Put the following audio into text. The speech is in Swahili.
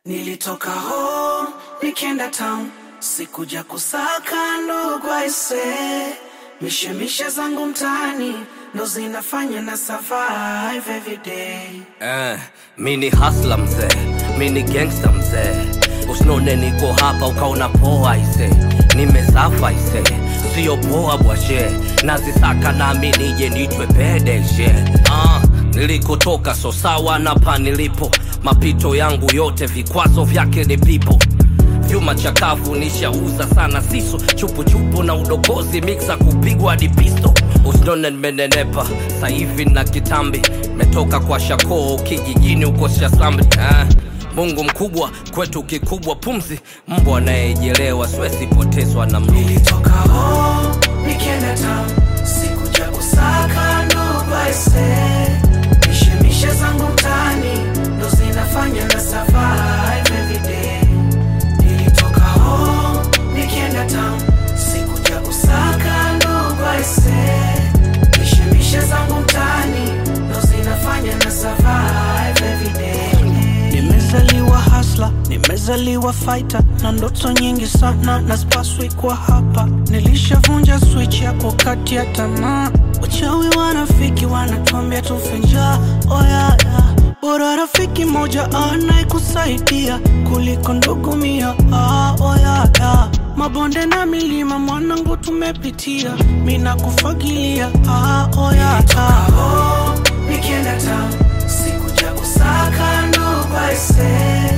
Nilitoka home nikienda town, sikuja kusaka ndugu aise, mishemishe zangu mtaani ndo zinafanya na survive every day. Eh, mi ni hasla mzee, mi ni gangsta mzee. Usinone niko hapa ukaona poa ise, nimesafa ise, sio poa bwashe, nazisaka nami nije nitwe pedeshe. Ah, nilikotoka so sawa na pa nilipo, mapito yangu yote vikwazo vyake ni pipo vyuma chakavu nishauza sana siso chupuchupu na udokozi miksa kupigwa hadi pisto usinone nimenenepa sahivi na kitambi metoka kwa shakoo kijijini huko shasambi eh. mungu mkubwa kwetu kikubwa pumzi mbwa anayejelewa siwezi potezwa na mluzi Nilitoka home nikienda town, sikuja kusaka ndugu aise, mishemishe zangu mtaani ndo zinafanya na survive every day. Nilitoka home nikienda town, sikuja kusaka ndugu aise, mishemishe zangu mtaani ndo zinafanya na survive every day. Nimezaliwa hasla, nimezaliwa fighter na ndoto nyingi sana na spaswi kwa hapa. Nilishavunja switch ya kukati ya tamaa, wachawi wanafiki wanatuambia tufe njaa. Oh yeah, yeah. Bora rafiki moja anayekusaidia kuliko ndugu mia. Ah, oh yeah, yeah. Mabonde na milima mwanangu tumepitia, mina kufagilia. Ah, oh yeah, yeah. Nikienda town sikuja kusaka ndugu aise,